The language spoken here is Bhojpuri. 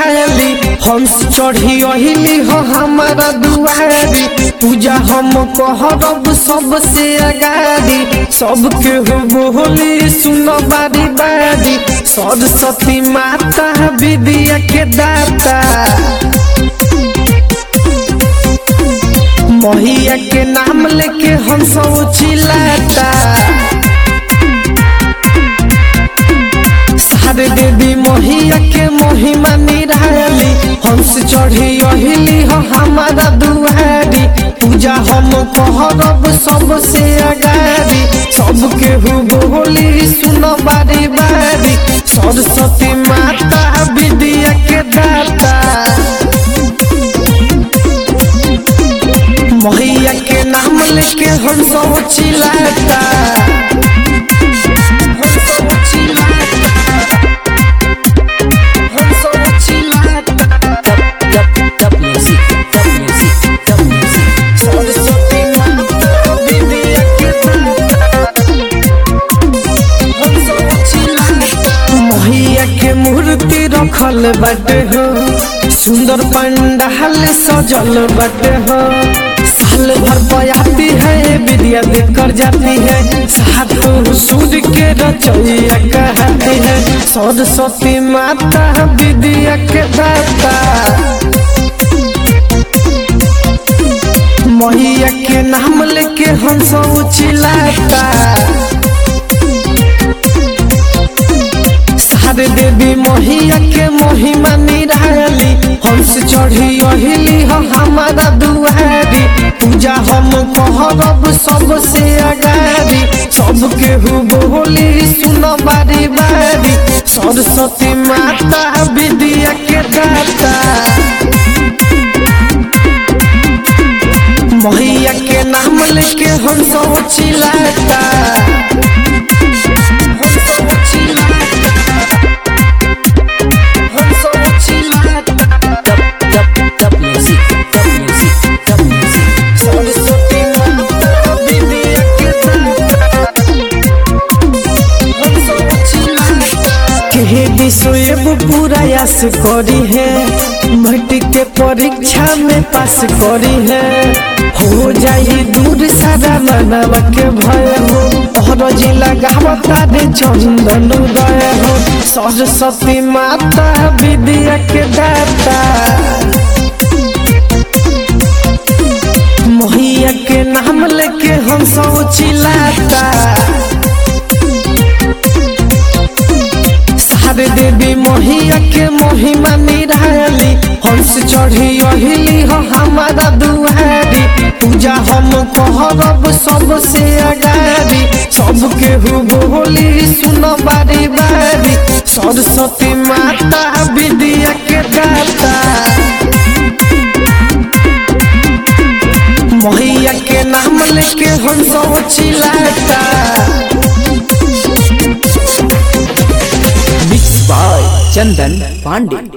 निराली हंस चढ़ी अहिली हो हमारा दुआरी पूजा हम कहरब सबसे अगाड़ी सबके हो बोली सुनो बारी बारी सरस्वती माता विद्या के दाता महिया के नाम लेके हम सब चिल्लाता सारे देवी महिया के महिमा निराली हंस चढ़ी अहिली हो हमारा दुआरी पूजा हम कहरब सबसे अगाड़ी सबके हु बोली सुनो बारी बारी सरस्वती माता विद्या के दाता मैया के नाम लेके हम सब चिल्लाता हम सब चिल्लाता हम सब चिल्लाता Dub music, dub music, dub music. Saraswati माता विद्या के दाता हम सब चिल्लाता मैया के मूर्ति रखल बाटे हो सुंदर पंडाल सजल बाटे हो साल भर बयाती है विद्या देकर जाती है सातों सूर्य के रचैया कहती है सरस्वती माता विद्या के दाता मैया के नाम लेके हम सब चिल्लाता सारे देवी मैया के महिमा निराली हंस चढ़ी अहिली हो हमारा दुआरी पूजा हम कहरब सबसे अगाड़ी सबके हु बोली सुनो बारी बारी सरस्वती माता विद्या के दाता मैया के नाम लेके हम सब चिल्लाता हम सब चिल्लाता हम सब चिल्लाता Dub, dub, dub music, dub music, dub music. Saraswati माता विद्या के दाता हम सब चिल्लाता केहे विषय पूरा यास करी है मट्टी के परीक्षा में पास करी है हो जाई दूर सारा मानव के भय हो और जिला गावता रे चंदन उदय हो सरस्वती माता विद्या के दाता मैया के नाम लेके हम सब चिल्लाता सारे देवी मैया के महिमा निराली हंस चढ़ी अहिली हो हमारा दुआरी पूजा हम कहरब सबसे अगाड़ी सबके हु बोली सुनो बारी बारी सरस्वती माता विद्या के दाता मैया के नाम लेके हम सब चिल्लाता Mixed by Chandan Pandey.